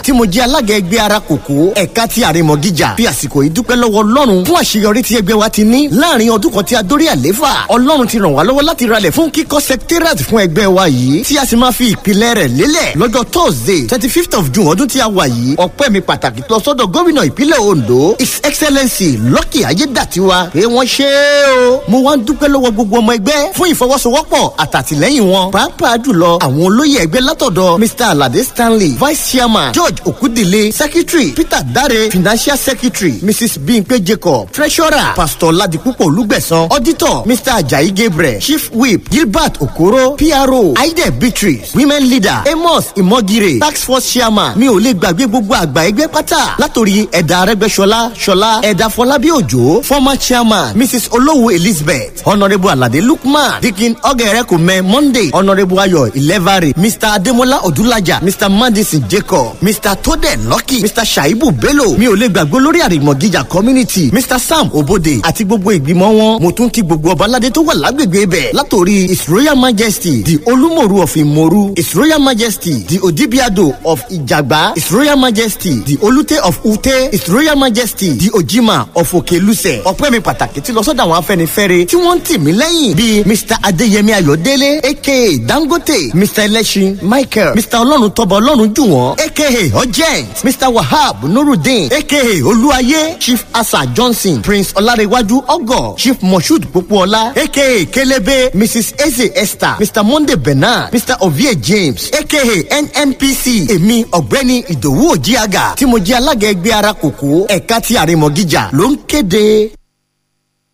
tí mo jẹ́ alága ẹgbẹ́ ara kòkó ẹ̀ka ti àrèmọ̀gíjà fi àsìkò yìí dúpẹ́ lọ́wọ́ ọlọ́run fún àṣeyọrí tí ẹgbẹ́ wa ti ní láàrin ọdún kan tí a dórí àléfà ọlọ́run ti ràn wá lọ́wọ́ láti ralẹ̀ fún kíkọ́ secretariat fún ẹgbẹ́ wa yìí tí a sì máa fi ìpìlẹ̀ rẹ̀ lélẹ̀ lọ́jọ́ thursday twenty fifth of june ọdún tí a wà yìí ọpẹ́ mi pàtàkì lọ sọ́dọ̀ gómìnà ìpínlẹ̀ ondo his excellency lucky ayédàtiwa pé wọ́n ṣe é o mo wá ń dúpẹ́ lọ́wọ́ gbogbo ọmọ ẹgbẹ́ fún ìfọwọ́sowọ́pọ̀ àtàtìlẹ́yìn wọn pàápàá jùlọ àwọn olóyè ẹgbẹ́ látọ̀dọ̀ mr alade stanley vice chairman george okudile secretary peter dare financial secretary mrs bimpe jacob treasurer pastor ladipupo olùgbẹ̀sán auditor mr ajayi gabriel chief whip gilbert okoro pro aide beatrice women leader amos imogire tax force chairman mi ò lè gbàgbé gbogbo àgbà ẹgbẹ́ pátá látòrí ẹ̀dà arẹ́gbẹ́sọlá ṣọlá ẹ̀dà fọlábí òjò former chairman mrs olówó elizabeth honourable alade lukman dikin ọgẹrẹkùnmẹ monday honourable ayọ ilẹvare mr ademola odulaja mr madison jacob mr tode lucky mr shaibu bello mi ò lè gbàgbé lórí àrèmọ̀gíjà community mr sam obode àti gbogbo ìgbìmọ̀ wọn mo tún kí gbogbo ọbaládé tó wà lágbègbè bẹ̀ látòrí his royal majesty the olúmọ̀rú of ìmọ̀rú his royal majesty the odibiado of ìjàgbá his royal majesty the olùtẹ of ute his royal majesty the ojima of òkèlùsẹ̀ ọ̀pẹ́ mi pàtàkì ti lọ sọ́dọ̀ àwọn afẹnifẹ́re tí wọ́n ń tì mí lẹ́yìn bíi mr adeyemi ayọ̀délé aka dangote mr ẹlẹ́sìn michael mr ọlọ́run tọba ọlọ́run jù wọ́n aka urgent mr wahab nurudeen aka olúwayé chief asa johnson prince ọlárẹ̀wájú ọgọ chief moshood popoola aka kelebe mrs eze esther mr monday bernard mr ovie james aka nnpc èmi ọ̀gbẹ́ni ìdòwú òjíàgà tí mo jẹ́ alága ẹgbẹ́ ara kòkó ẹ̀ka ti àrèmọ̀gíjà ló ń kéde.